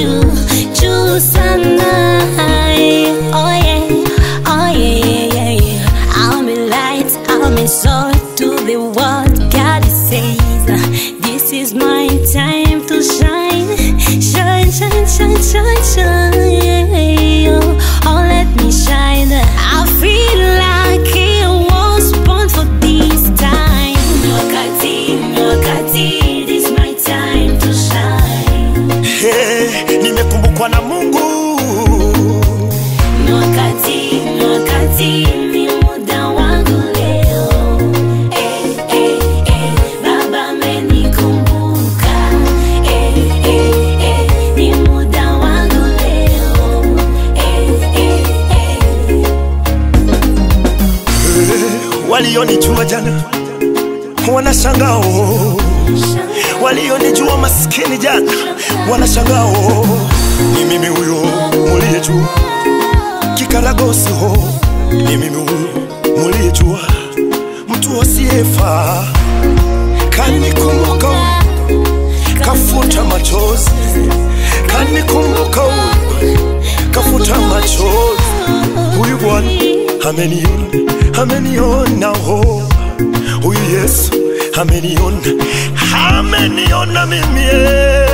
juu juu sana. Oh yeah, oh yeah, yeah, yeah, yeah. I'm a light, I'm a sword to the world. God says, this is my time to shine, shine, shine, shine, shine, shine. Oh, let me shine. I feel like I was born for this time. Wakati, wakati, this is my time to shine. Hey, nimekumbukwa na Mungu Wakati, wakati, ni muda wangu leo. Eh, eh, eh, Baba amenikumbuka. Eh, eh, eh, ni muda wangu leo. Eh, eh, eh. walionijua jana wanashangaa oh. walionijua maskini jana wanashangaa oh. ni mimi huyo muliyejua kikaragosi ho ni mimi huyo muliyejua mtu asiyefaa kanikumbuka kafuta machozi kanikumbuka kafuta machozi huyu Bwana ameniona, ameniona ho, huyu Yesu ameniona, ameniona mimi eh.